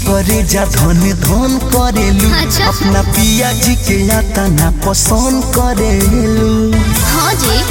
करे जा धन धन करेलू अच्छा। अपना पिया जी के आता ना पसंद करेलू हाँ जी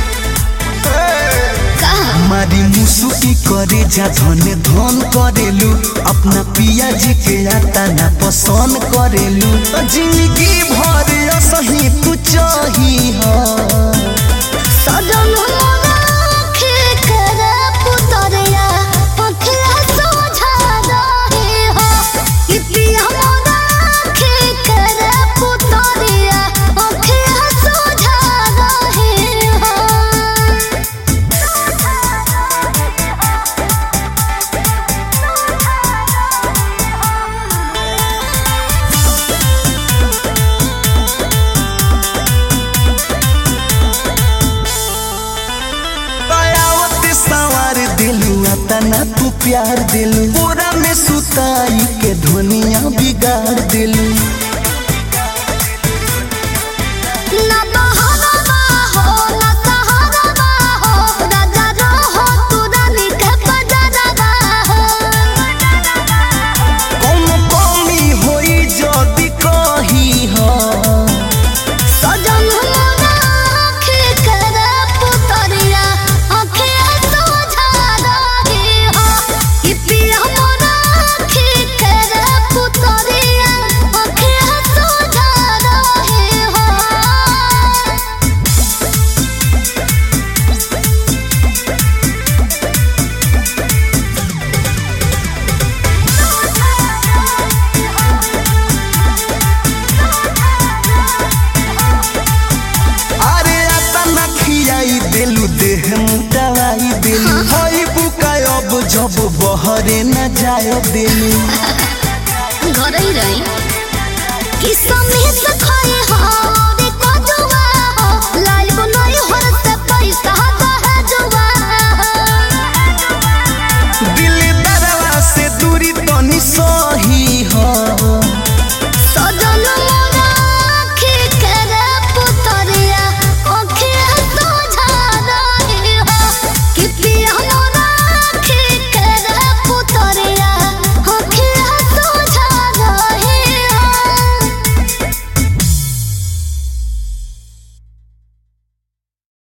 कहा मारी मुसुकी करे जा धन धन करेलू अपना पिया जी के आता ना पसंद करेलू जिंदगी भर सही तू चाही हा सजन मोराखे करे पुतरिया अखिया सोझा रहे हो कि पिया मोराखे करे पुतरिया अखिया सोझा रहे हो दयावत सवार दिलू अतना तू प्यार दिलू पूरा में सुताई के धुनिया बिगाड़ दिलू ना बहाना हो ना सहारा हो राजा रहो तू रानी के बजारा हो कौन कमी होई जदी कही हा सजन मोराखे करे पुतरिया अखिया सोझा रहे हो कि पिया मोराखे करे पुतरिया अखिया सोझा रहे हो अरे अतना खियाई दिलू देह मुटाई दिलू हई बुकाय अब जब बहरे न जाए दिलू घरै रही कि समेत खाए